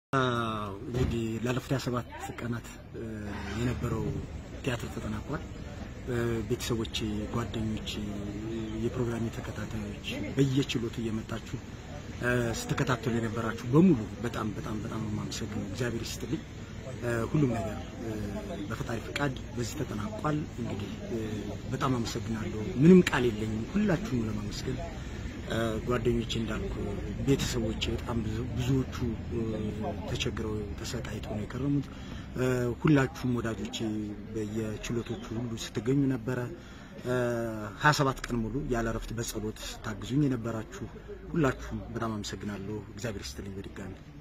እንግዲህ ላለፉት 27 ቀናት የነበረው ቲያትር ተጠናቋል። ቤተሰቦች፣ ጓደኞች፣ የፕሮግራሚ ተከታታዮች በየችሎቱ እየመጣችሁ ስተከታተሉ የነበራችሁ በሙሉ በጣም በጣም በጣም የማመሰግነው እግዚአብሔር ይስጥልኝ። ሁሉም ነገር በፈጣሪ ፈቃድ በዚህ ተጠናቋል። እንግዲህ በጣም አመሰግናለሁ። ምንም ቃል የለኝም ሁላችሁም ለማመስገን ጓደኞቼ እንዳልኩ ቤተሰቦቼ በጣም ብዙዎቹ ተቸግረው ተሰቃይተው ነው የከረሙት። ሁላችሁም ወዳጆቼ በየችሎቶቹ ሁሉ ስትገኙ ነበረ። ሀያ ሰባት ቀን ሙሉ ያለ እረፍት በጸሎት ታግዙኝ የነበራችሁ ሁላችሁም በጣም አመሰግናለሁ። እግዚአብሔር ይስጥልኝ በድጋሚ